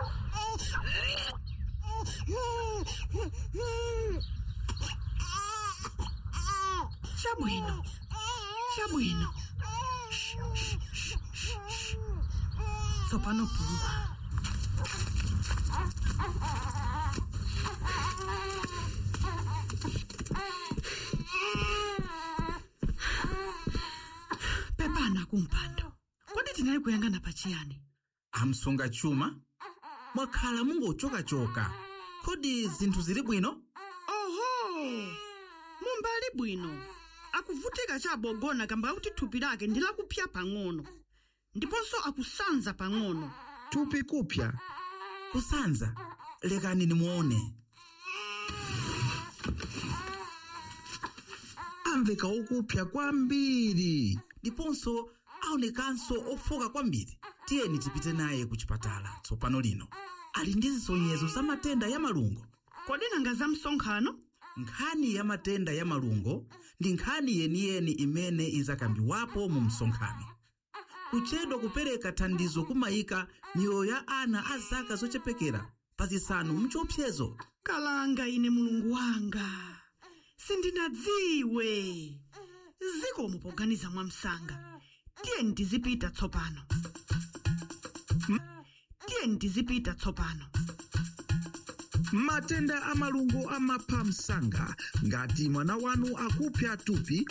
Chabwino. Chabwino. Shh, shh, shh, shh, shh. Tsopano pumba. Pepana kumpando. Kodi tinali kuyangana pachiyani? amsunga chuma mwakhala mungochokachoka kodi zinthu zili bwino Oho! Mumbali bwino. Akuvutika chabogona kamba kuti thupi lake ndi lakupya pang'ono. Ndiponso akusanza pang'ono. thupi kupya kusanza lekani nimuone amveka okupya kwambiri ndiponso aonekanso ofoka kwambiri tiyeni tipite naye ku chipatala tsopano lino ali ndi zisonyezo za matenda ya malungo Kodi nanga za msonkhano? nkhani ya matenda ya malungo ndi nkhani yeniyeni imene izakambiwapo mu msonkhano kuchedwa kupereka thandizo kumayika miyoyo ya ana a zaka zochepekera pa zisanu mchiopsezo kalanga ine mulungu wanga sindinadziwe zikomo poganiza mwamsanga tiyeni tizipita tsopano tiyeni tizipita tsopano matenda a malungo amapha msanga ngati mwana wanu akupya thupi